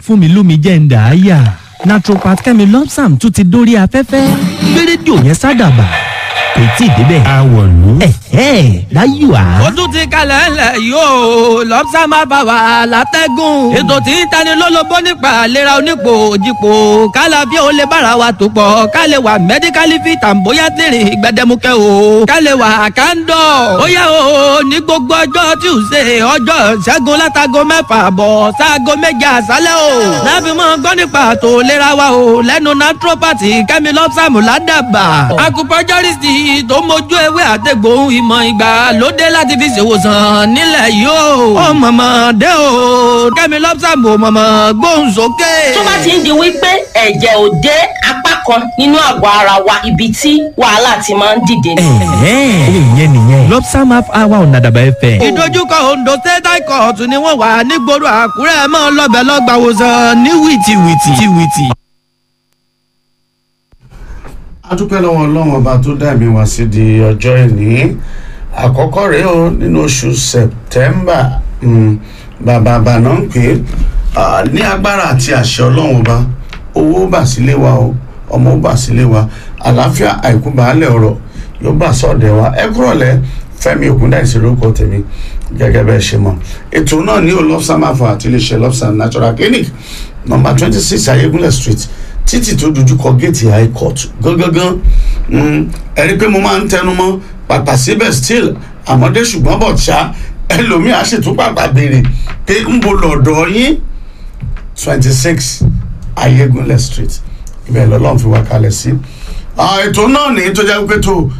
fún mi lómi jẹ́ ń dà á yà naturopath kẹ́mi lọ́psàm tún ti dórí afẹ́fẹ́ gbé rédíò yẹn sádàbà kò tí ì débẹ̀. àwọ̀lú. ẹ̀hẹ́ láyò á. ó tún ti kalẹ̀ ńlẹ̀ yóò lọ́pṣà máa bá wa látẹ́gùn. ètò tí ń tani lólobó nípa àlera onípò òjìpò kálá bí ó lè bára wa tó pọ̀ ká lè wà mẹ́díkálì fit and bóyá tèrè gbẹdẹmukẹ́ o ká lè wà kándọ̀. ó yá o ní gbogbo ọjọ́ tuesday ọjọ́ ṣẹ́gun látago mẹ́fà bọ̀ sáago méje àṣálẹ́ o. láfi mọ́ gbọ́ nípa àtò ìlera wa o lẹ́nu naturopathy kẹ́mi lọ́pṣàmù ládàbà. acupuncturist tó mójú ewé àtẹ̀gbò ìmọ̀ ìgbà lóde láti fi ṣèwòsàn nílẹ̀ yìí o. ó mọ̀mọ́ dé o kẹ́mi lọ́pṣàmù mọ̀mọ́ gbóhùn sókè. tó bá ti ń di wípé ẹ̀jẹ̀ ò dé apá kan nínú àgọ́ ara wa ibi tí wàhálà ti máa ń dìde ni. ẹ̀hẹ́ ìyẹn nìyẹn lọ́psàm half hour ọ̀nà àdàbà ẹ̀fẹ̀. ìdojúkọ ondo state high court ni wọ́n wà nígboro àkúrẹ́ mọ́ lọ́bẹ̀ lọ́gbàwòsàn ní wìtìwìtì. wìtì. a dúpẹ́ lọ́wọ́ ọlọ́run ọba tó dá mi wá sí di ọjọ́ ìní àkọ́kọ́ rèé o nínú oṣù sẹ̀tẹ́mbà bàbá àbànà ń pè é ní agbára àti àṣẹ ọlọ́run ọba owó bà sílé wa o ọmọ bà sílé wa àlàáfíà àìkú baálẹ̀ ọ̀rọ̀ yóò bà sọ̀dẹ̀ wa ẹ kúrọ̀lẹ́ fẹ́mi ògúndáìsí lórúkọ tèmi gẹ́gẹ́ bẹ́ẹ̀ ṣe mọ̀ ètò náà ní olofsam afọ àti iléeṣẹ́ lofsam natural clinic number twenty six ayégúnlẹ̀ street títì tó dojú kọ géètì high court gangan ẹ rí i pé mo máa ń tẹnu mọ́ pàpà síbẹ̀ still àmọ́dé ṣùgbọ́n bọ̀ ṣá ẹlòmíì á sì tún pàpà béèrè pé ń bo lọ́dọ̀ yín twenty six ayégúnlẹ̀ street ibẹ̀ lọ́lọ́run fi wá kalẹ̀ sí. ètò náà ní tó jẹ́ pé tó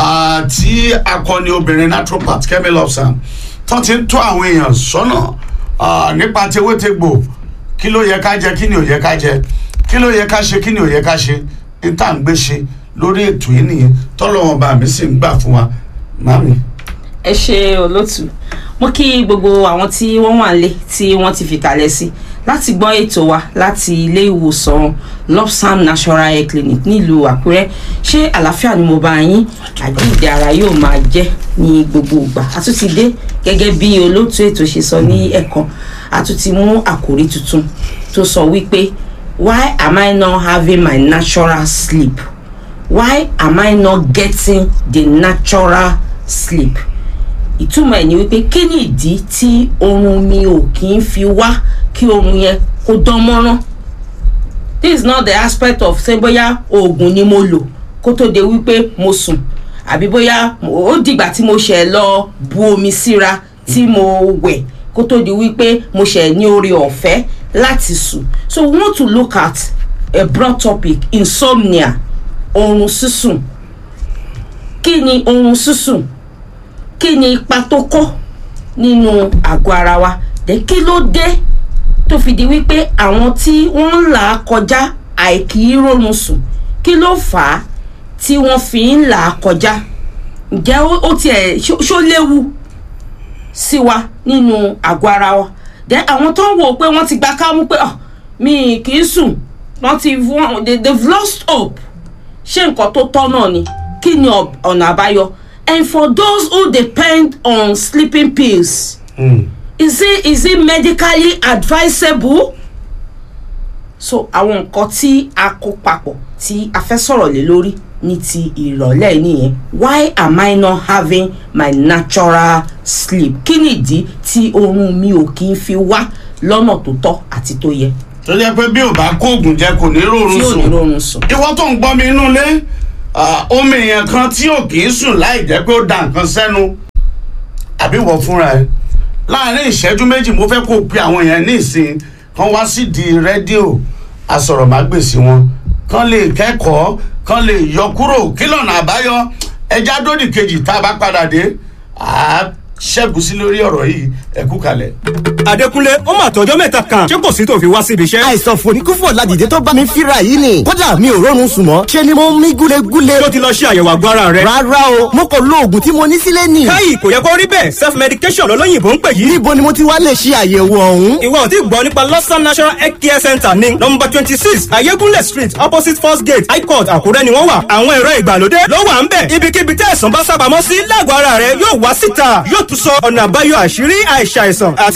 tí akọni obìnrin naturopath kemi lobsam tó ti ń tó àwọn èèyàn sọ́nà nípa tewétegbò kí ló yẹ ká jẹ kí ni ò yẹ ká jẹ kí ló yẹ ká ṣe kí ni ò yẹ ká ṣe ní tá à ń gbé ṣe lórí ètò yìí nìyẹn tọ́lọ́wọ́n bá mi sì ń gbà fún wa mami. ẹ ṣe olótù mo kí gbogbo àwọn tí wọ́n wà lé tí wọ́n ti fìkàlẹ̀ sí láti gbọ́ ètò wa láti ilé ìwòsàn lopsam national hair clinic nílùú àkúrẹ́ ṣé àlàáfíà ni mo bá yín àjíǹde ara yóò máa jẹ́ ní gbogbo ìgbà a tún ti dé gẹ́gẹ́ bí olóòtú ètò ṣe sọ ní ẹ̀kan a tún ti mú àkòrí tuntun tó sọ wípé why am i not having my natural sleep why am i not getting the natural sleep ìtumọ̀ ẹ̀ ni wípé kí ni ìdí tí oorun mi ò kì í fi wá kí oorun yẹn kó dán mọ́rán this is not the aspect of say bóyá oògùn ni mo lò kó tó de wípé mo sùn àbí bóyá ó dìgbà tí mo ṣẹ̀ lọ bu omi síra tí mo wẹ̀ kó tó di wípé mo ṣẹ̀ ní oore ọ̀fẹ́ láti sùn so we want to look at a broad topic insomnia oorun sísùn kí ni oorun sísùn kí ni ipa tó kọ́ nínú àgọ́ ara wa dé kí ló dé tó fi di wípé àwọn tí wọ́n ń là á kọjá àìkí rórun sùn kí ló fà á tí wọ́n fi ń là á kọjá ǹjẹ́ ó tiẹ̀ ṣó léwu sí wa nínú àgọ́ ara wa dé àwọn tó ń wò pé wọ́n ti gba kámú pé mi kì í sùn wọ́n ti wọ́n they they've lost hope ṣé nǹkan tó tọ́ náà ni kí ni ọ̀nà àbáyọ and for those who depend on sleeping pills mm. is it is it medically advisable so àwọn nǹkan tí a kó papọ̀ tí a fẹ́ sọ̀rọ̀ lé lórí ní ti ìrọ̀lẹ́ nìyẹn why am i not having my natural sleep kí nìdí tí oorun mi ò kí ń fi wá lọ́nà tó tọ́ àti tó yẹ. tó jẹ́ pé bí ò bá kó oògùn jẹ kò ní rọrùn tí ò ní sùn rọrùn sùn. ìwọ tó ń gbọ́ mi inú ilé omi èèyàn kan tí ò kì í sùn láì jẹ́ pé ó da nǹkan sẹ́nu àbí wọ fúnra ẹ láàrin ìṣẹ́jú méjì mo fẹ́ kó o pe àwọn èèyàn ní ìsìn kan wá sí di rédíò asọ̀rọ̀mágbèsì wọn kan lè kẹ́kọ̀ọ́ kan lè yọ kúrò kí lọ́nà àbáyọ ẹja dódì kejì tá a bá padà dé àá ṣẹ́gun sí lórí ọ̀rọ̀ yìí ẹ̀kú kalẹ̀. Adékúnlé ó mà tọjọ́ mẹ́ta kan ṣé kò sí tó fi wá síbi iṣẹ́. àìsàn fòníkúfò ládìde tó bá mi fíra yìí ni kódà mi ò rọrùn sùn mọ́ ṣe ni mo ń mí gúlegúle. tó ti lọ ṣe àyẹ̀wò àgọ́ ara rẹ̀. rárá o mo kò lo oògùn tí mo ní sílé nì. káyì kò yẹ kó rí bẹ́ẹ̀ self medication lọ́lọ́yìnbó ń pè yìí. níbo ni mo ti wá lè ṣe àyẹ̀wò ọ̀hún. ìwọ ò tí gbọ́ nípa lọ́sàn national health care center ní nọmba twenty six ayégúnlẹ̀ street opposite first gate high court àkúrẹ́ ni wọ́n wà. àwọn ẹ̀rọ ìgbàlódé ló wà ń bẹ̀. ibikíbi tẹ́ ẹ̀sán bá sábàámọ́ sí lágọ̀ọ́ ara rẹ̀ yóò wá síta yóò tún sọ ọ̀nà àbáyọ àṣírí àìsàìsàn àti pípẹ́ láyé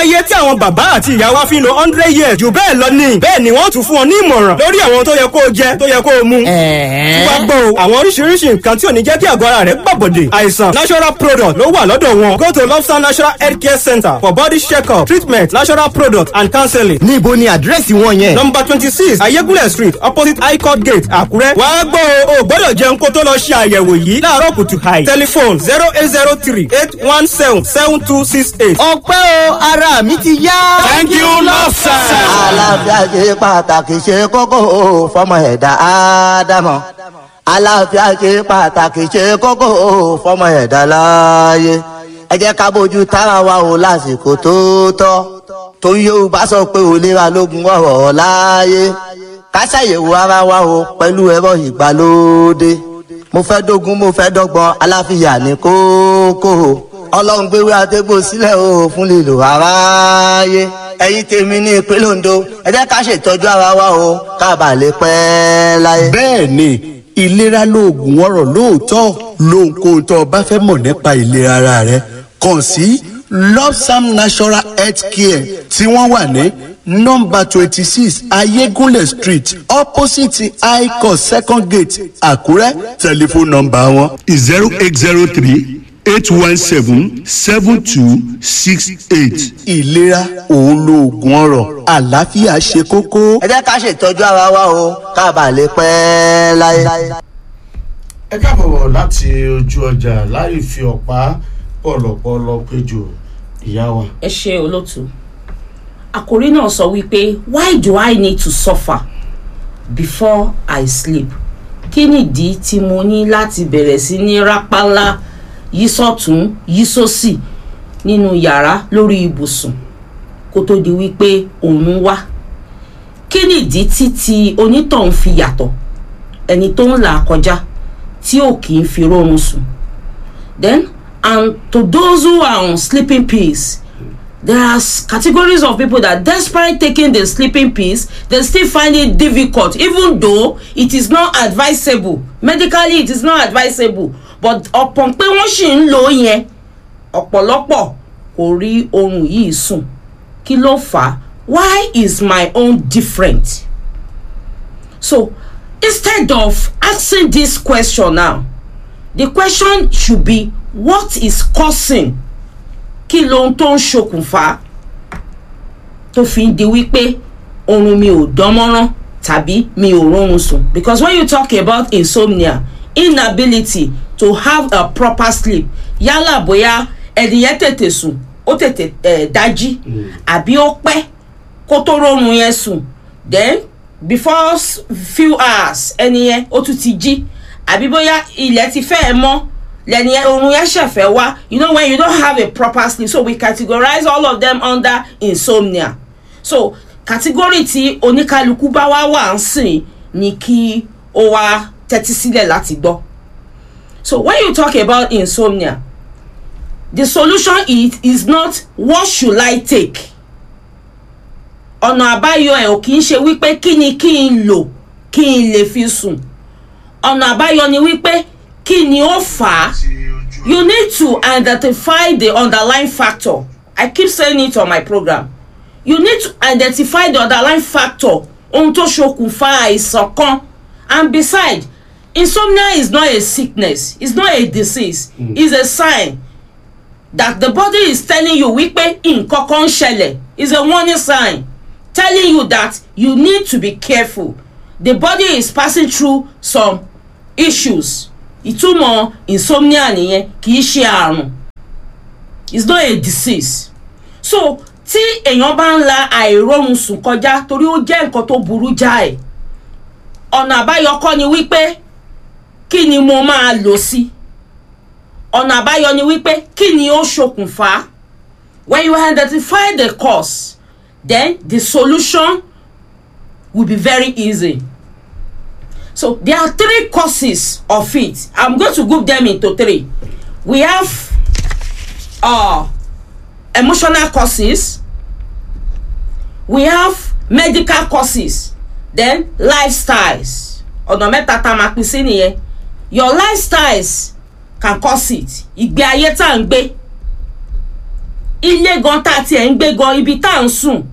láyé tí àwọn bàbá àti ìyá wa fi ń lo hundred years jù bẹ́ẹ̀ lọ ni bẹ́ẹ̀ ni wọ́n tún fún ọ ní ìmọ̀ràn lórí àwọn tó yẹ kó o jẹ tó yẹ kó o mu. wá gbọ́ o àwọn oríṣiríṣi nǹkan tí ò ní jẹ́ kí àgọ́ ara rẹ̀ gbàbọ̀dè àìsàn natural product ló wà lọ́dọ̀ wọn go to lobster natural health care center for body check-up treatment natural product and counseling. níbo ni àdírẹ́sì wọn yẹn. number twenty six ayégúnlẹ̀ street opposite high court gate àkúrẹ́. wá gbọ́ o ò gbọ́dọ̀ jẹun kó tó lọ ṣe àyẹ̀wò yìí láàárọ̀ kùtù hàì. telephone zero eight zero three eight one seven seven two six eight. ọpẹ́ o ara mi ti yá. thank you lobster. àlàáfíà ṣe pàtàkì ṣe kókó o fọmọ ẹ̀dá ádámọ̀ àlàáfíà ṣe pàtàkì ṣe kókó o fọmọ ẹ̀dá láàyè ẹ jẹ́ ká bójú tára wa o lásìkò tó tọ́ torí yorùbá sọ pé òlera lógun ọ̀rọ̀ láàyè ká ṣàyẹ̀wò ara wa o pẹ̀lú ẹ̀rọ ìgbàlódé mo fẹ́ dógún mo fẹ́ dọ́gbọ́n aláfíà ní kókó ọlọ́run gbéwé àtẹ́gbò sílẹ̀ o fún lílo aráyé ẹ̀yin tèmi ní ìpínlẹ̀ ondo ẹ jẹ́ ká ṣètọ́jú ara wa o ká bà lè pẹ́ láyé. bẹ́ẹ̀ ni ìlera lóògùn ọ̀rọ̀ lóòótọ́ lóhunkóhun tó o bá fẹ́ mọ̀ nípa ìlera ara rẹ kàn sí lopsam natural health care tí wọ́n wà ní nọmba twenty six ayégúnlẹ̀ street opposite icos second gate àkúrẹ́ tẹlifóònù nọmba wọn zero eight zero three eight one seven seven two six eight. ìlera òun lóògùn ọ̀rọ̀ àlàáfíà ṣe kókó. ẹ jẹ́ ká ṣètọ́jú ara wa o ká bà lè pẹ́ láyé. ẹ káàbọ̀ láti ojú ọjà láì fi ọ̀pá pọ̀lọpọ̀lọ péjọ ìyá wa. ẹ ṣe olóòtú àkòrí náà sọ wípé why do i need to suffer before i sleep kí nìdí tí mo ní láti bẹ̀rẹ̀ sí ní rápálá yí sọ́tún yí sósì nínú yàrá lórí ibùsùn kó tó di wípé òun wá kí nìdí tí ti onítọ̀hún fi yàtọ̀ ẹni tó ń là kọjá tí ò kì í fi rọrùn sùn then and to those who are on sleeping pills there are s- categories of people that despite taking the sleeping pills they still find it difficult even though it is not advisable medically it is not advisable but upon pé wọ́n ṣì ń lò ó yẹn ọ̀pọ̀lọpọ̀ kò rí oorun yìí sùn kí ló fà á why is my own different so instead of asking this question now the question should be what is causing kí lohun tó ń ṣokùnfà tó fi ń di wípé oorun mi ò dánmọ́rán tàbí mi ò rọrùn sùn because when you talk about insomnia inability to have a proper sleep yálà bóyá ẹnìyẹn tètè sùn ó tètè eh, dájí àbí ó pẹ́ kó tó rọrùn yẹn sùn then before s- few hours ẹnìyẹn ó tún ti jí àbí bóyá ilẹ̀ ti fẹ́ ẹ mọ́ lẹ́ni yẹn oorun yẹn ṣẹ̀fẹ̀ wá you know when you don't have a proper sleep so we categorize all of them under insomnia so category tí oníkálukú bá wá wà ń sìn ni kí ó wá tẹ́tí sílẹ̀ láti gbọ́ so when you talk about insomnia the solution is is not what should i take ọ̀nà àbáyọ ẹ̀ ò kì í ṣe wípé kí ni kí n lò kí n lè fi sùn ọ̀nà àbáyọ ni wípé kí ni ó fà á you need to identify the underlying factor i keep saying it on my program you need to identify the underlying factor ohun tó ṣokùnfà àìsàn kan and beside insomnia is not a sickness it's not a disease mm. it's a sign that the body is telling you wípé nǹkan kan ń ṣẹlẹ̀ is a warning sign telling you that you need to be careful the body is passing through some issues ìtumọ̀ insomnia nìyẹn kì í ṣe àrùn it's not a disease so tí èèyàn bá ń la àìrórun sùn kọjá torí ó jẹ́ nǹkan tó burú jáì ọ̀nà àbáyọ kọ́ ni wípé kí ni mo máa lò sí ọ̀nà àbáyọ ni wípé kí ni ó ṣokùnfà when you identify the cause then the solution will be very easy so there are three causes of it i'm going to group them into three we have uh, emotional causes we have medical causes then lifestyles ọ̀nà mẹ́ta tá a máa pín sí nìyẹn your lifestyles can cause it ìgbé ayé tá à ń gbé ilé gan tá a tiẹ̀ ń gbé gan ibi tá à ń sùn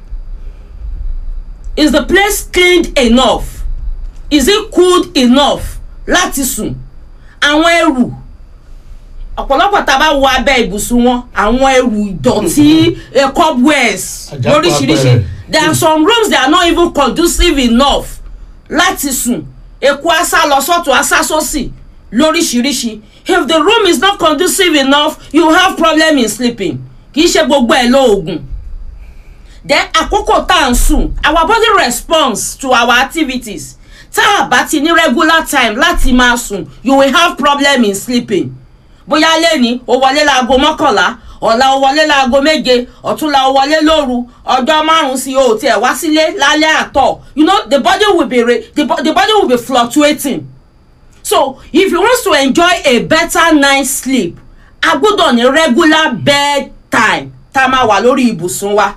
is the place cleaned enough is it cooled enough láti sùn àwọn ẹrù ọ̀pọ̀lọpọ̀ tá a bá wọ abẹ́ ibùsùn wọn àwọn ẹrù ìdọ̀tí eh, cobwebs Àjàpọ̀ lóríṣiríṣi abẹ́rẹ́. there are some rooms that are not even conducive enough láti sùn eku asá lọ sọ́tún asá sósì lóríṣiríṣi if the room is not conducive enough you have problem in sleeping kì í ṣe gbogbo ẹ̀ lóògùn then àkókò tá à ń sùn our body responds to our activities tá a bá ti ní regular time láti máa sùn you will have problem in sleeping bóyá lẹ́ni o wọlé láago mọ́kànlá ọ̀la o wọlé láago méje ọ̀túnla o wọlé lóru ọjọ́ márùn-ún sí o tiẹ̀ wá sílé lálẹ́ àtọ̀ you know the body will be re the, bo- the body will be fluctuating so if you want to enjoy a better night sleep a gbọ́dọ̀ ní regular bed time tá a máa wà lórí ibùsùn wa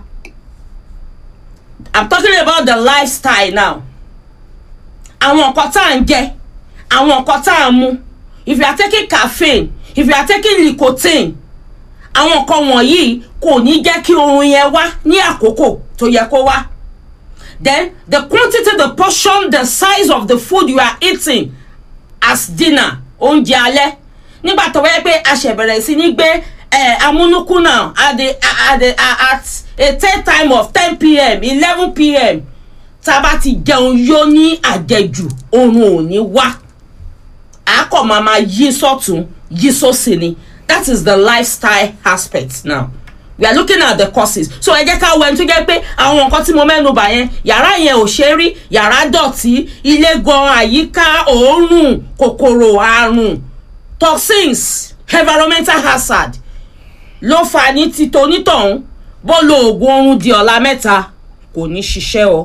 i'm talking about the lifestyle now àwọn nǹkan tá à ń jẹ àwọn nǹkan tá à ń mu if you are taking caffeine if you are taking nicotine àwọn nǹkan wọ̀nyí kò ní jẹ́ kí oorun yẹn wá ní àkókò tó yẹ kó wá then the quantity the portion the size of the food you are eating as dinner oúnjẹ alẹ́ nígbà tó wáyé pé a ṣẹ̀ bẹ̀rẹ̀ sí ní gbé eh, amúnúkúnà at the at the at a third time of ten pm eleven pm tá a bá ti jẹun yó ní àjẹjù oorun ò ní wá a kò máa ma yí sọ́tún yí sósì ni that is the lifestyle aspect now we are looking at the causes so ẹ jẹ́ ká wẹ́n tó jẹ́ pé àwọn nǹkan tí mo mẹ́nu bà yẹn yàrá yẹn ò ṣe é rí yàrá dọ̀tí ilé gan àyíká òórùn kòkòrò àrùn toxins environmental hazard ló fà ní títò onítọ̀hún bó lo oògùn oorun di ọ̀la mẹ́ta kò ní ṣiṣẹ́ o.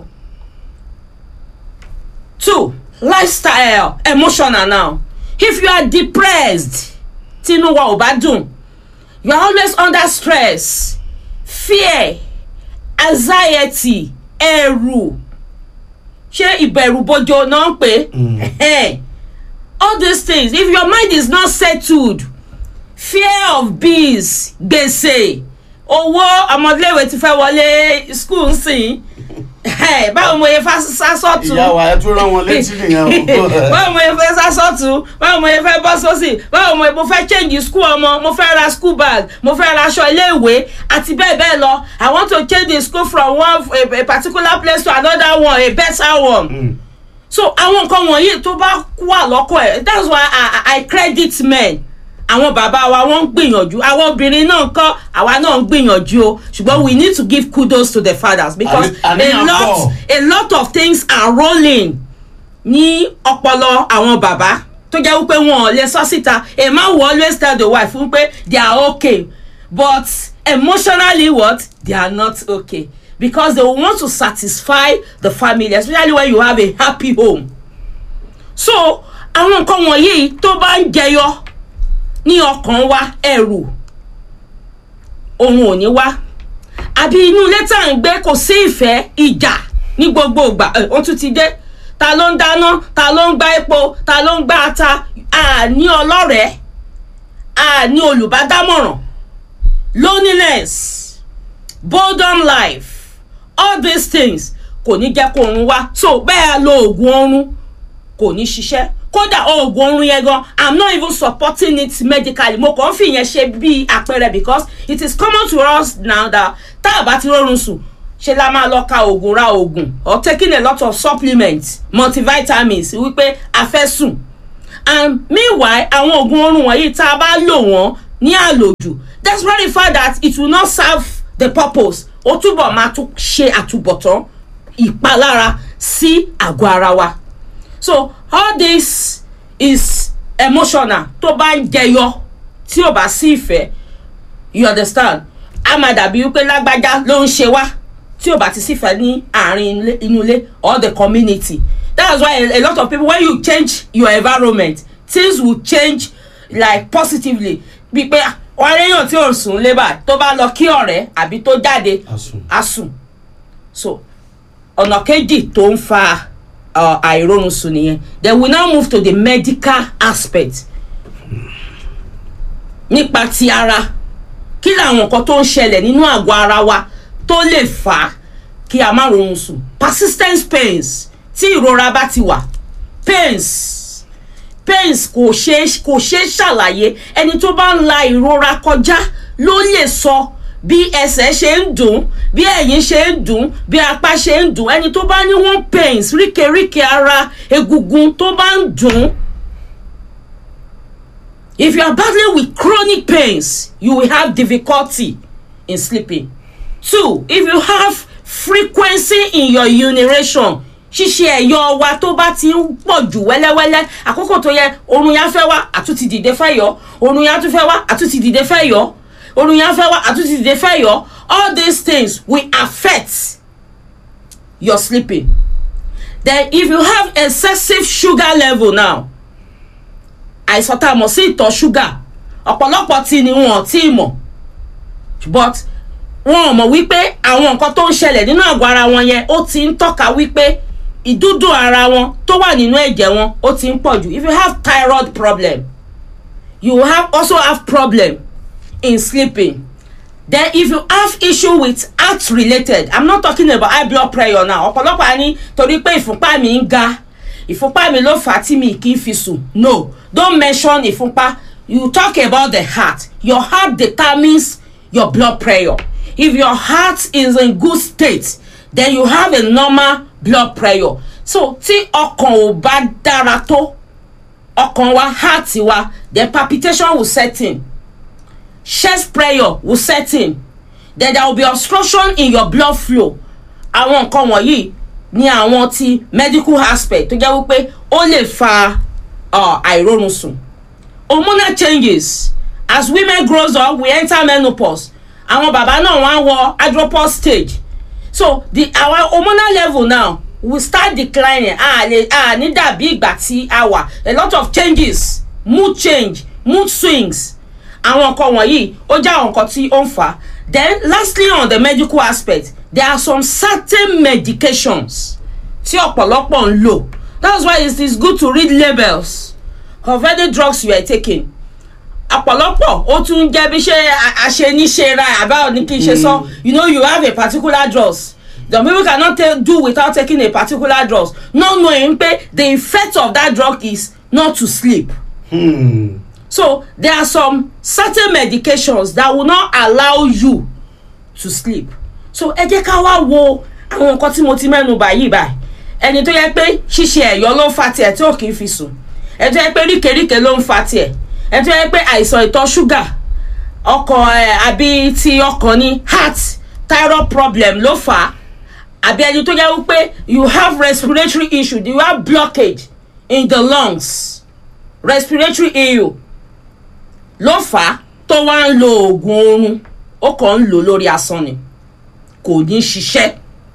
two lifestyle emotional now if you are depressed tínú wa ò bá dùn you are always under stress fear anxiety ẹ̀rù ṣé ìbẹ̀rù bojo náà ń pè é all these things if your mind is not settled fear of bills gbèsè owó ọmọdéléwé ti fẹ́ wọlé school nsìn báwo mo yẹ fa sásọ̀tún ìyá wa ẹ tún rán wọn létí nìyẹn o. báwo mo yẹ fẹ́ sásọ̀tún báwo mo yẹ fẹ́ bọ́ sósì báwo mo yẹ mo fẹ́ change school ọmọ mo fẹ́ ra school bag mo fẹ́ ra aṣọ iléèwé àti bẹ́ẹ̀ bẹ́ẹ̀ lọ i want to change the school from one a, a particular place to another one a better one. Mm. so àwọn nǹkan wọ̀nyí tó bá wà lọ́kọ̀ ẹ̀ that's why i, I, I credit men àwọn bàbá wa wọ́n ń gbìyànjú àwọn obìnrin náà ń kọ́ àwa náà ń gbìyànjú o ṣùgbọ́n we need to give kudos to the fathers because Àní- a àníyàn lot pọ̀. a lot of things are rolling ní ọpọlọ àwọn bàbá tó jẹ́ wípé wọn ò lè sọ síta a man will always tell the wife wípé they are okay but emotionally what they are not okay because they want to satisfy the family especially when you have a happy home so àwọn nǹkan wọ̀nyí tó bá ń jẹyọ ní ọkàn wa ẹrù òun ò ní wá àbí inú ilé tá à ń gbé kò sí ìfẹ́ ìjà ní gbogbo ìgbà ẹ̀, ó tún ti dé ta ló ń dáná ta ló ń gbá epo ta ló ń gbá ata àní ọlọ́rẹ̀ẹ́ àní olùbádámọ̀ràn loneliness boredom life all these things kò ní jẹ́ kó oorun wá so bẹ́ẹ̀ lo oògùn oorun kò ní ṣiṣẹ́ kódà oògùn oorun yẹn gan i'm not even supporting it medically mo kàn ń fi yẹn ṣe bí àpẹẹrẹ because it is common to us now that tá a bá ti rọrùn sùn ṣe la máa lọ ka oògùn ra oògùn or taking a lot of supplements multivitamins wípé a fẹ́ sùn and meanwhile àwọn oògùn oorun wọ̀nyí tá a bá lò wọ́n ní àlòjù despite the fact that it will not serve the purpose ó túbọ̀ máa tún ṣe àtúbọ̀tán ìpalára sí àgọ́ ara wa so all this is emotional tó bá ń jẹyọ tí ò bá sí ìfẹ́ you understand a máa dàbí wípé lágbájá ló ń ṣe wá tí ò bá ti sífẹ́ ní àárín ilé- inú ilé or the community that's why a, a lot of people when you change your environment things will change like positively bí pé ah, wọn réyàn tí ò sùn lébà tó bá lọ kí ọ̀rẹ́ àbí tó jáde Asùn. á sùn so ọ̀nà kejì tó ń fa uh, àìrórun sùn nìyẹn then we now move to the medical aspect nípa ti ara kí làwọn nǹkan tó ń ṣẹlẹ̀ nínú àgọ́ ara wa tó lè fà á kí a má rorun sùn persistent pains tí ìrora bá ti wà pains pains kò ṣeé kò ṣeé ṣàlàyé ẹni tó bá ń la ìrora kọjá ló lè sọ bí ẹsẹ̀ ṣe ń dùn bí ẹ̀yìn ṣe ń dùn bí apá ṣe ń dùn ẹni tó bá ní one pains ríkèríkè ara egungun tó bá ń dùn if you are battling with chronic pains you will have difficulty in sleeping two if you have frequency in your urination ṣíṣe ẹ̀yọ wa tó bá ti ń pọ̀ jù wẹ́lẹ́wẹ́lẹ́ àkókò tó yẹ oorun yẹn fẹ́ wá àtúntì dìde fẹ́ yọ oorun yẹn tún fẹ́ wá àtúntì dìde fẹ́ yọ oorun yẹn fẹ́ wá àtúntì dìde fẹ́ yọ all these things will affect your sleeping then if you have excessive sugar level now àìsàn tá a mọ̀ sí ìtọ̀ ṣúgà ọ̀pọ̀lọpọ̀ tí ni wọn ò tí ì mọ̀ but wọn ò mọ̀ wípé àwọn nǹkan tó ń ṣẹlẹ̀ nínú àgọ́ ara wọn yẹn ó ti ń tọ́ka wípé ìdúdú ara wọn tó wà nínú ẹ̀jẹ̀ wọn ó ti ń pọ̀ jù if you have thyroid problem you have also have problem in sleeping then if you have issue with heart related i'm not talking about high blood pressure now ọ̀pọ̀lọpọ̀ á ní torí pé ìfúnpá mi ń ga ìfúnpá mi ló fà á tí mi kì í fi sùn no don't mention ìfúnpá you talk about the heart your heart determines your blood pressure if your heart is in good state then you have a normal blood pressure so tí ọkàn ò bá dára tó ọkàn wa heart wa then palpitation will set in chest pressure will set in then there will be obstruction in your blood flow àwọn nǹkan wọ̀nyí ní àwọn ti medical aspect tó jẹ́ wípé ó lè fa àìrórun sùn hormonal changes as women grows up we enter menopause àwọn bàbá náà wọ́n á wọ andropause stage so the our hormonal level now will start declining a lè a ní dàbí ìgbà tí a wà a lot of changes mood change mood swings àwọn nǹkan wọ̀nyí ó jẹ́ àwọn nǹkan tí ó ń fà á then lastly on the medical aspect there are some certain medications tí ọ̀pọ̀lọpọ̀ ń lò that's why it is good to read labels of any drugs you are taking ọ̀pọ̀lọpọ̀ ó tún jẹ́ bí ṣe àṣeníṣe ra àbá ní kí n ṣe sọ you know you have a particular drugs the people cannot take, do without taking a particular drugs not knowing pé the effect of that drug is not to sleep. Hmm. so there are some certain medications that will not allow you to sleep so ẹ jẹ́ ká wá wo àwọn nǹkan tí mo ti mẹ́nu bà yìí báyìí ẹni tó yẹ pé ṣíṣe ẹ̀yọ́ ló ń fa tiẹ̀ tí ò kì í fi sùn ẹni tó yẹ pé ríkèríkè ló ń fa tiẹ̀ ẹni tó yẹ pé àìsàn ìtọ̀ ṣúgà ọkàn ẹ̀ àbí ti ọkàn ní heart thyroid problem ló fà á àbí ẹni tó yẹ wípé you have respiratory issue you have blockage in the lungs respiratory issue ló fà á tó wá ń lo oògùn oorun ó kàn ń lò lórí asán ni kò ní ṣiṣẹ́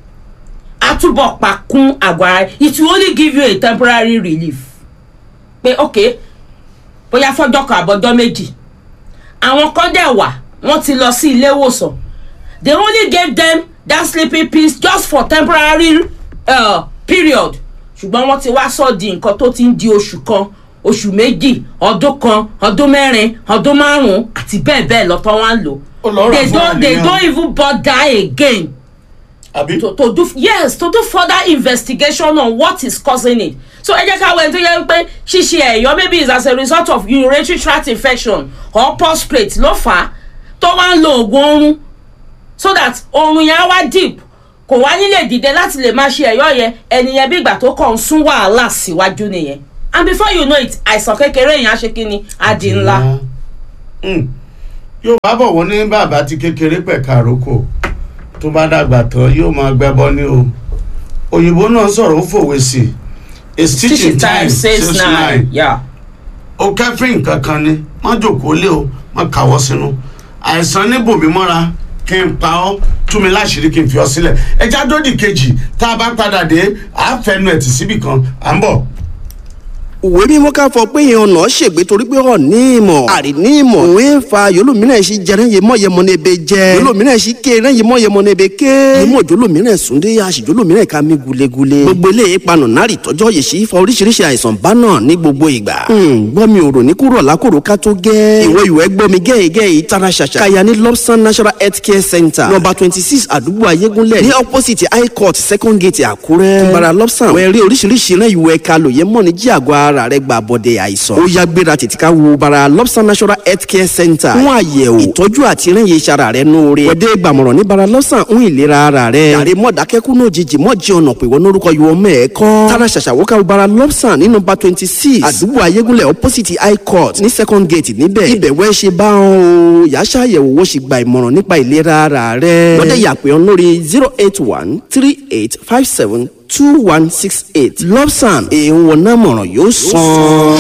á túbọ̀ pa kún àgọ́ ara it will only give you a temporary relief pé ok bóyá fọjọ́ kan àbọ̀jọ́ méjì àwọn kan dẹ̀ wà wọ́n ti lọ sí ilé ìwòsàn they only gave them that sleeping pills just for temporary uh, period ṣùgbọ́n wọ́n ti wá sọ di nǹkan tó ti ń di oṣù kan oṣù méjì ọdún kan ọdún mẹ́rin ọdún márùn-ún àti bẹ́ẹ̀ bẹ́ẹ̀ lọ́tọ́ wá ń lò Ó lọ rà they fún don't they àníyàn. don't even bother again àbí. to to do yes to do further investigation on what is causing it so ẹ jẹ́ ká wẹ̀ tó yẹ pé ṣíṣe ẹ̀yọ́ maybe is as a result of urinary tract infection or prostate ló fà á tó wá ń lo oògùn oorun so that oorun yẹn á wá deep kò wá nílè dìde láti lè máa ṣe ẹ̀yọ́ yẹn ẹnìyẹn bí ìgbà tó kàn ń sún wàhálà síwájú nìyẹn and before you know it àìsàn kékeré yẹn á ṣe kí ni á di ńlá. Mm. yóò bá bọ̀ wọ́n ní bàbá tí kékeré pẹ̀ka àrókò tó bá dàgbà tán yóò máa gbẹ́bọ́ ní o òyìnbó náà sọ̀rọ̀ ó fòwe sí i a stitch in teaching time time says saves nine nine yeah. o kẹfìn kankan ni má jòkó lé o má kàwọ́ sínú àìsàn ní bòmí mọ́ra kí n pa ọ́ tú mi láṣìírí kí n fi ọ́ sílẹ̀ ẹja dódì kejì tá a bá padà dé àáfẹnu ẹ̀ tì síbì kan à ń bọ̀. òwe mímọ́ ká fọ pé yẹn ọ̀nà ṣègbè torí pé ọ̀ ní ìmọ̀ àrí ní ìmọ̀ òun ń fa yolómìnira ṣì jẹrán yé mọ́ yẹmọ ní ebe jẹ yolómìnira ṣì ké rán yé mọ́ yẹmọ ní ebe ké yẹmọ jolómìnira súndé àṣì jolómìnira ká mi gulegule gbogbo eléyìí panu nárì tọjọ́ yè sí fa oríṣiríṣi àìsàn bá náà ní gbogbo ìgbà gbọ́ mi ò rò ní kúrò lákòrò ká tó gẹ́ ìwọ ìwẹ́ gbọ́ mi gẹ́gẹ́ yìí tara ṣàṣà kaya ní lobson national health care center number twenty six àdúgbò ayégúnlẹ̀ ní opposite high court second gate àkúrẹ́ tùbàrà lobson wẹ́ẹ́ rí oríṣiríṣi rán ìwẹ̀ ká lòye mọ́ ní jí àgọ́ ara rẹ̀ gbà bọ́dẹ̀ àìsàn ó yá gbéra tètè ká wo bara lobson national health care center fún àyẹ̀wò ìtọ́jú àti rán iye iṣara rẹ̀ nóore wẹ́dẹ́ gbàmọ̀ràn ní bara lobson ń ìlera ara rẹ̀ yàrá mọ̀dákẹ́kù náà jìjì mọ̀ jí ọ̀nà pè wọ́n lórúkọ yìí wọ́n mẹ́ẹ̀kọ́ tara ṣàṣàwọ́ ká bara lobson ní number twenty six àdúgbò ayégúnlẹ̀ opposite high court ní second gate níbẹ̀ ibẹ̀ wẹ́ ṣe bá wọn o yàá ṣàyẹ̀wò wọ́n sì gba ìmọ̀ràn nípa ìlera ara rẹ̀ wọ́dẹ̀ yàpẹ̀ ọ́n lórí zero eight one three eight five seven two one six eight lobsan èèwọ̀n náà mọ̀ràn yóò sàn.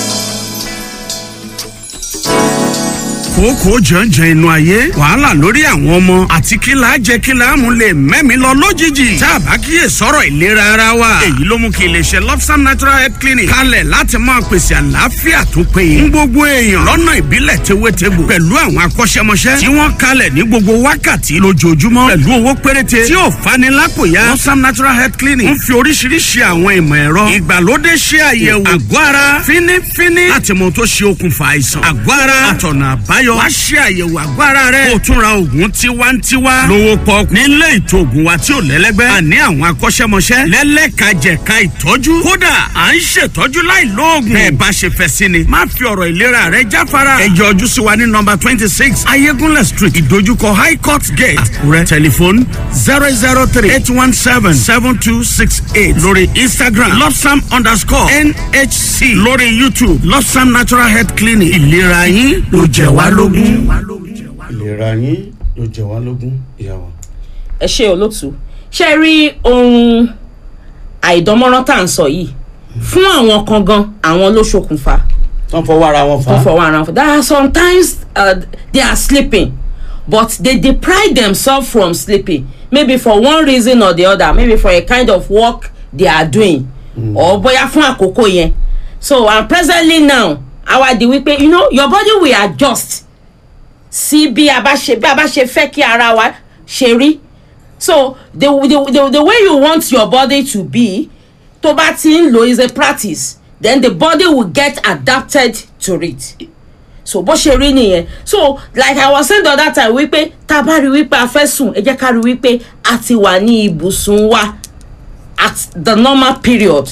kókó jànjàn inú ayé wàhálà lórí àwọn ọmọ àti kí la jẹ kí la mú lè mẹ́mi lọ lójijì tá a bá kíyè sọ̀rọ̀ ìlera ara wa èyí ló mú kí iléeṣẹ́ lobsam natural health clinic kalẹ̀ láti máa pèsè àlàáfíà tó péye ń gbogbo èèyàn lọ́nà ìbílẹ̀ tewétegbò pẹ̀lú àwọn akọ́ṣẹ́mọṣẹ́ tí wọ́n kalẹ̀ ní gbogbo wákàtí lójoojúmọ́ pẹ̀lú owó péréte tí ò fani lápòyà lobsam natural health clinic ń fi oríṣiríṣi àwọn ìmọ̀ ẹ̀rọ ìgbàlódé ṣe àyẹ̀wò àgọ́ ara fínífíní láti mọ tó ṣe okùnfà àìsàn àgọ́ ara àtọ̀nà àbáyọ wá ṣe àyẹ̀wò àgọ́ ara rẹ̀ kó o tún ra oògùn tiwantiwa lówó pọ̀ nílé ìtò oògùn wa tí ò lẹ́lẹ́gbẹ́ àní àwọn akọ́ṣẹ́mọṣẹ́ lẹ́lẹ́kajẹ̀ka ìtọ́jú kódà à ń ṣètọ́jú láì lóògùn bẹ́ẹ̀ bá ṣe fẹ́ sí ni má fi ọ̀rọ̀ ìlera rẹ jáfara ẹ yọ ojú sí wa ní nọmba twenty six ayégúnlẹ̀ street ìdojúkọ high court gate àkúrẹ́ tẹlifóònù zero zero three eight one seven seven two six eight lórí instagram lobsam underscore nhc lórí youtube lobsam natural health clinic ìlera yín ló jẹ wá lógún. ìlera yín ló jẹ wá lógún ìyàwó. ẹ ṣe olótú ṣe rí ohun àìdánmọ́rán tá à ń sọ yìí fún àwọn kan gan àwọn ló ṣokùnfà tán fọwọ́ ara wọn fà tó á. fọwọ́ ara wọn. there are sometimes uh, they are sleeping but they deprive themselves from sleeping maybe for one reason or the other maybe for a kind of work they are doing mm. or bóyá fún àkókò yẹn so and presently now àwa di wípé you know your body will adjust sí bí a bá ṣe bí a bá ṣe fẹ́ kí ara wa ṣe rí so the, the the the way you want your body to be tó bá ti ń lò is a practice then the body will get adapted to it so bó ṣe rí nìyẹn so like i was saying the other time wípé tá a bá rí wípé a fẹ́ sùn ẹ jẹ́ ká rí wípé a ti wà ní ibùsùn wa at the normal period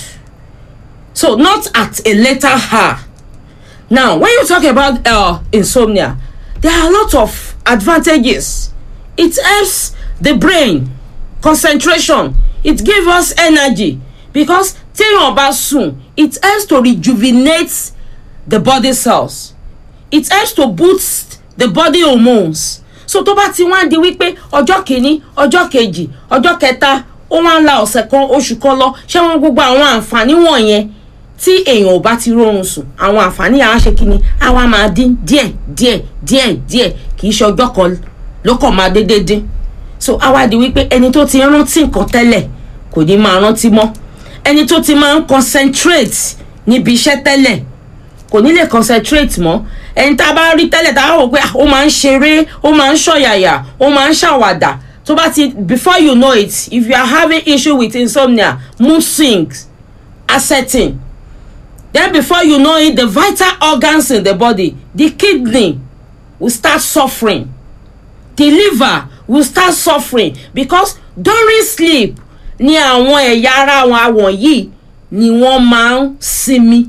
so not at a later hour now when you talk about uh, insomnia there are a lot of advantages it helps the brain concentration it give us energy because téèyàn bá sùn it helps to rejuvenate the body cells it helps to boost the body hormones so tó bá ti wá di wípé ọjọ́ kìíní ọjọ́ kejì ọjọ́ kẹta ó wá ń la ọ̀sẹ̀ kan oṣù kan lọ ṣé wọn gbogbo àwọn àǹfààní wọ̀nyẹn tí èèyàn ò bá ti rọrùn sùn àwọn àǹfààní àá ṣe kíni àwa máa dín díẹ̀ díẹ̀ díẹ̀ díẹ̀ kì í ṣe ọjọ́ kan ló kàn máa dédé dín so àwa di wípé ẹni tó ti rántí nǹkan tẹ́lẹ̀ kò ní máa rántí mọ́ ẹni tó ti máa ń concentrate níbi iṣẹ́ tẹ́lẹ̀ kò ní lè concentrate mọ́ ẹni tá a bá rí tẹ́lẹ̀ tá a rò pé ah, ó máa ń ṣeré ó máa ń ṣọ̀yàyà ó máa ń ṣàwàdà tó bá ti before you know it if you are having issue with insomnia mood swings are setting then before you know it the vital organs in the body the kidney will start suffering the liver will start suffering because during sleep ni àwọn ẹ̀yà ara wọn àwọn yìí ni wọ́n máa ń sinmi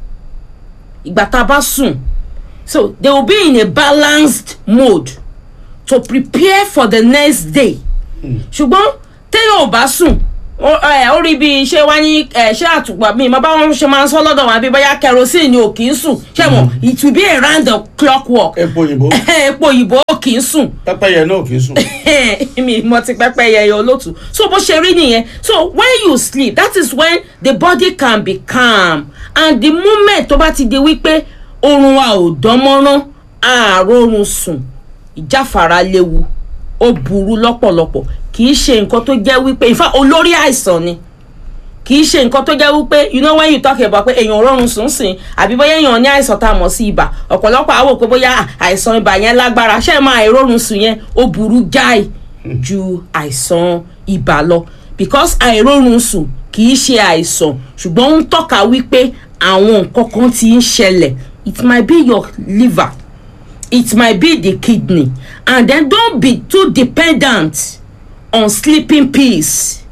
ìgbà tá a bá sùn so they will be in a balanced mode to prepare for the next day ṣùgbọ́n téèyàn ò bá sùn ó ẹ, ó rí bí ṣé wá ní ẹ, ṣé àtùpà mi ìmọ̀ báwọn ṣe máa ń sọ lọ́dọ̀ wọn àbí bóyá kerosene ni ò kì í sùn ṣé mo it will be around the clock work epo òyìnbó epo òyìnbó kì í sùn pẹ́pẹ́yẹ náà kì í sùn. mi mo ti pẹpẹ yẹyẹ olótù so bó ṣe rí nìyẹn so when you sleep that is when the body can be calm and the moment tó bá ti di wípé oorun wa ò dánmọ́rán àárọ̀run sùn ìjáfara léwu ó burú lọ́pọ̀lọpọ̀ kì í ṣe nǹkan tó jẹ́ wípé ìfà olórí àìsàn ni kì í ṣe nǹkan tó jẹ́ wípé you know when you talk about pé èèyàn rọrùn sùn sìn àbí bóyá èèyàn ní àìsàn tá a mọ̀ sí ibà ọ̀pọ̀lọpọ̀ àwò pé bóyá àìsàn ibà yẹn lágbára ṣé ẹ máa àìrórun sùn yẹn ó burú jáì ju àìsàn ibà lọ because àìrórun sùn kì í ṣe àìsàn ṣùgbọ́n ó ń tọ́ka wípé àwọn nǹkan kan ti ń ṣẹlẹ̀ it might be your liver it might be the kidney and then don't be too dependent on sleeping pills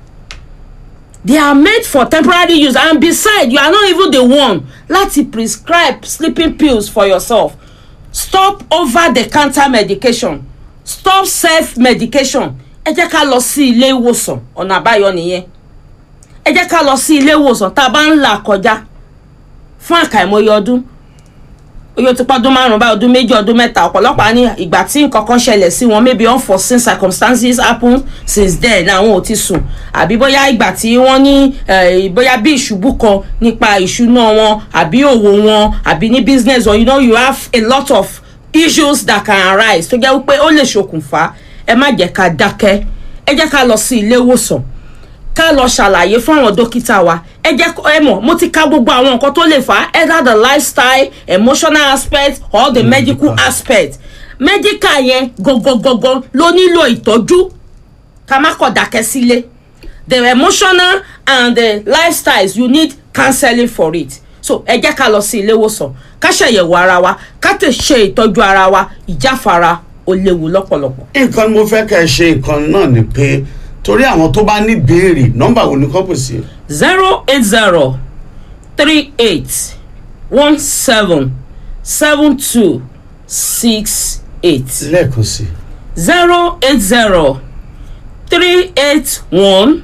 they are made for temporary use and beside you are not even the one láti prescribe sleeping pills for yourself stop over the counter medication stop self medication ẹ jẹ́ ká lọ sí ilé ìwòsàn ọ̀nà àbáyọ nìyẹn ẹ jẹ́ ká lọ sí ilé ìwòsàn tá a bá ń là kọjá fún àkàìmọye ọdún oye ti pọ́dún márùn-ún báyìí ọdún méjì ọdún mẹ́ta ọ̀pọ̀lọpọ̀ á ní ìgbà tí nǹkan kan ṣẹlẹ̀ sí wọn maybe unforeseen circumstances happen since then àwọn ò ti sùn àbí bóyá ìgbà tí wọ́n ní eh, bóyá bí ìṣubú kan nípa ìṣúná wọn àbí òwò wọn àbí ní business wọn you know you have a lot of issues that can arise tó jẹ́ wípé ó lè ṣokùnfà ẹ má jẹ́ ká dákẹ́ ẹ jẹ́ ká lọ sí ilé ìwòsàn ká lọ ṣàlàyé fún àwọn dókítà wa ẹ jẹ́ kó- ẹ mọ̀ mo ti ka gbogbo àwọn nǹkan tó lè fà á either the lifestyle emotional aspect or the medical aspect medical yẹn gangan ló nílò ìtọ́jú ká má kọ̀ dákẹ́ sílé the emotional and the lifestyles you need counseling for it so ẹ jẹ́ ká lọ sí ilé ìwòsàn ká ṣàyẹ̀wò ara wa ká tẹ̀ ṣe ìtọ́jú ara wa ìjáfara ó léwu lọ́pọ̀lọpọ̀. nǹkan mo fẹ́ kẹ́ ẹ ṣe nǹkan náà ni pé torí àwọn tó bá ní béèrè nọ́mbà wo ni kọ́ pè sí. zero eight zero three eight one seven seven two six eight lẹ́ẹ̀kan sí. zero eight zero three eight one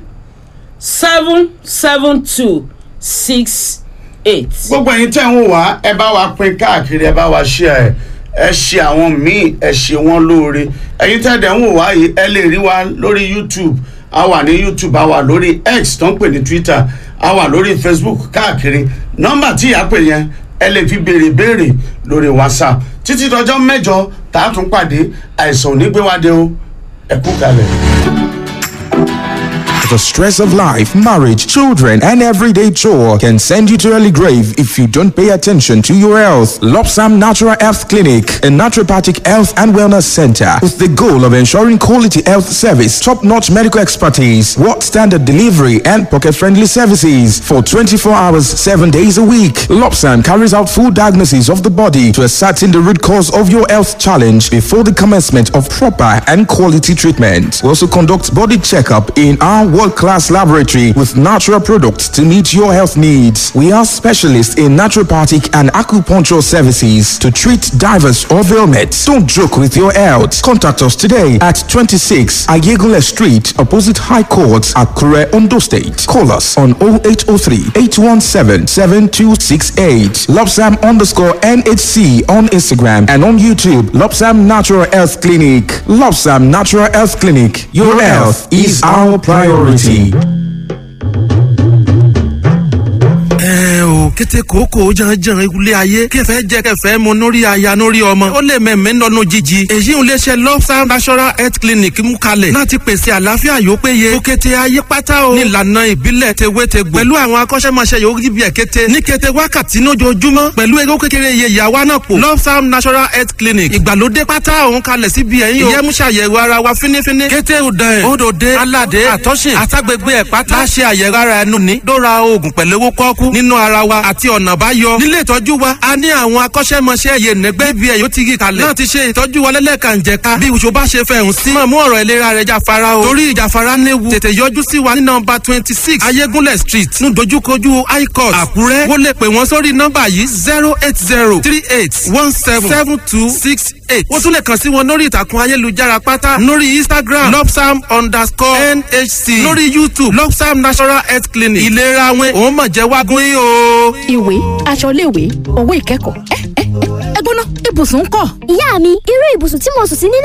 seven seven two six eight. gbogbo ẹ̀yin tẹ́ ń wò wá ẹ bá wa pín káàkiri ẹ bá wa ṣe ẹ ẹ ṣe àwọn míì ẹ ṣe wọn lóore ẹ̀yin tẹ́ dẹ̀ ń wò wá yìí ẹ lè rí wa lórí youtube a wà ní youtube a wà lórí x tó ń pè ní twitter a wà lórí facebook káàkiri nọ́mbà tí ìyá pè yẹn ẹ lè fi béèrè béèrè lórí whatsapp títí dọjọ́ mẹ́jọ tá a tún pàdé àìsàn ò ní gbé wá dé o ẹ kú kalẹ̀. The stress of life, marriage, children, and everyday chore can send you to early grave if you don't pay attention to your health. Lopsam Natural Health Clinic, a naturopathic health and wellness center with the goal of ensuring quality health service, top-notch medical expertise, world standard delivery, and pocket-friendly services for 24 hours, 7 days a week. Lopsam carries out full diagnosis of the body to ascertain the root cause of your health challenge before the commencement of proper and quality treatment. We also conduct body checkup in our world-class laboratory with natural products to meet your health needs. We are specialists in naturopathic and acupuncture services to treat divers of ailments. Don't joke with your health. Contact us today at 26 Ayegule Street, opposite High Court, Akure, Ondo State. Call us on 0803 817 7268. Lopsam underscore NHC on Instagram and on YouTube. Lopsam Natural Health Clinic. Lopsam Natural Health Clinic. Your health is our priority. ẹ o kété kòókò janjan ilé ayé kẹfẹ jẹ kẹfẹ mu nórí aya nórí ọmọ ó lè mẹmẹ nọnú jíjí èyí ń léṣe lọ́sàn national health clinic mú kalẹ̀ láti pèsè àlàáfíà yóò péye ó kété ayé pátá o nílànà ìbílẹ̀ tewétegbò pẹ̀lú àwọn akọ́ṣẹ́mọṣẹ́ yóò rí bí ẹ̀ kété ní kété wákàtí lójoojúmọ́ pẹ̀lú ewé kékeré iye ìyàwó náà pò lọ́sàn national health clinic ìgbàlódé pátá òun kalẹ̀ síbi ẹ̀yìn o ìyẹ́mú ṣàyẹ̀wò ara wa fínífíní kété òdàn ẹ̀ òdòdé aládé àtọ́sìn àtàgbègbè ẹ̀ pátá láṣẹ àyẹ̀wò ara ẹnu ní dóra oògùn pẹ̀lú owó kọ́kú nínú ara wa àti ọ̀nà báyọ. nílé ìtọ́jú wa a ní àwọn akọ́ṣẹ́mọṣẹ́ yè nẹ́gbẹ́ bí ẹ̀ yóò ti yí kalẹ̀. náà ti ṣe ìtọ́jú wa lẹ́lẹ́kànjẹ̀ka bí oṣù bá ṣe fẹ̀hún sí. máa mú ọ̀rọ̀ ìlera rẹ̀ jáfara o. torí ìjáfara léwu tètè yọjú sí wa ní nọmba twenty six ayégúnlẹ̀ street ní dojúkojú high court àkúrẹ́. wọ́n lè pè wọ́n sórí nọmba yìí zero eight zero three eight one seven seven two six eight. wọ́n tún lè kàn sí wọn lórí ìtàkùn ayélujára pátá lórí instagram lopsam underscore nhc lórí youtube lopsam national health clinic ìlera wọn òun mọ̀ jẹ́ wágún yìí o. ìwé aṣọ iléèwé owó ìkẹ́kọ̀ọ́ ẹ ẹ ẹ gbóná ibùsùn ń kọ́. ìyá mi irú ibùsùn tí mo sùn sí nílé